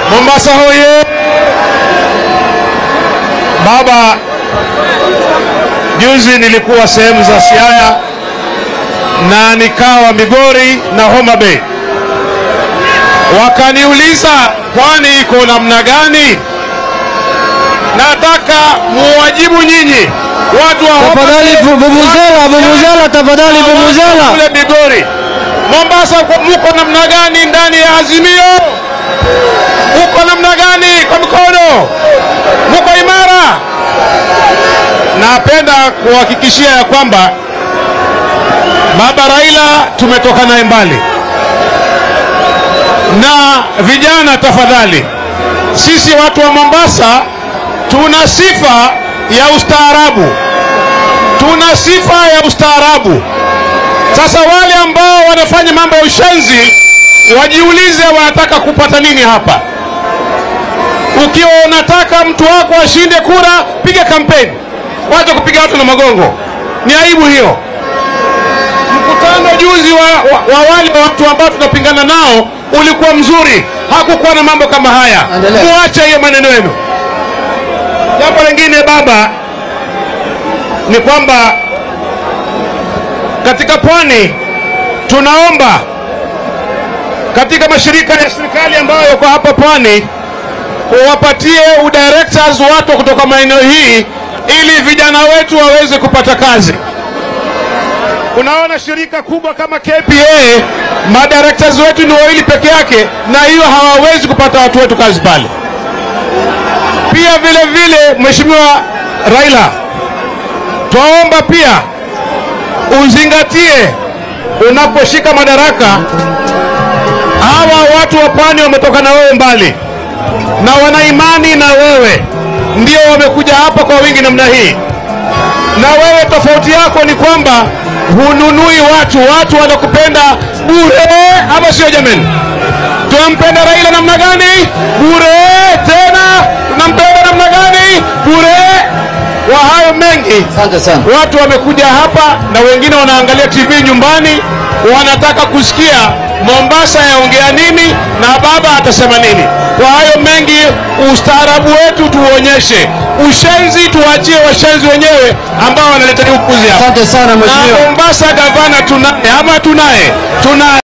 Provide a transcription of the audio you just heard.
Mombasa hoye! Baba, juzi nilikuwa sehemu za Siaya na nikawa Migori na Homa Bay, wakaniuliza pwani iko namna gani? Nataka muwajibu nyinyi watu wa Homa Tafadhali Bay, vu- vuvuzela, watu wa vuvuzela, tafadhali na watu vuvuzela. kule Migori. Mombasa uko- muko namna gani ndani ya Azimio? Muko namna gani kwa mikono? Muko imara? Napenda kuhakikishia ya kwamba Baba Raila tumetoka naye mbali, na vijana, tafadhali, sisi watu wa Mombasa tuna sifa ya ustaarabu, tuna sifa ya ustaarabu. Sasa wale ambao wanafanya mambo ya ushenzi wajiulize wanataka kupata nini hapa. Ukiwa unataka mtu wako ashinde kura, piga kampeni, wacha kupiga watu na magongo. Ni aibu hiyo. Mkutano juzi wa, wa, wa wale watu ambao tunapingana nao ulikuwa mzuri, hakukuwa na mambo kama haya. Endelea. Muache hiyo maneno yenu. Jambo lingine baba, ni kwamba katika pwani tunaomba katika mashirika ya serikali ambayo yako hapa pwani wapatie udirectors watu kutoka maeneo hii ili vijana wetu waweze kupata kazi. Unaona shirika kubwa kama KPA, madirectors wetu ni wawili peke yake, na hiyo hawawezi kupata watu wetu kazi pale. Pia vile vile, Mheshimiwa Raila, twaomba pia uzingatie unaposhika madaraka, hawa watu wa pwani wametoka na wewe mbali na wana imani na wewe, ndio wamekuja hapa kwa wingi namna hii. Na wewe tofauti yako ni kwamba hununui watu, watu wanakupenda bure, ama sio? Jamani, tunampenda Raila namna gani? Bure. Tena tunampenda namna gani? Bure. Kwa hayo mengi Asante sana. watu wamekuja hapa na wengine wanaangalia TV nyumbani, wanataka kusikia Mombasa yaongea nini na baba atasema nini. Kwa hayo mengi, ustaarabu wetu tuuonyeshe, ushenzi tuachie washenzi wenyewe ambao wanaleta upuzi hapa. Asante sana Na mheshimiwa. Mombasa gavana tunaye ama tunaye? Tunaye.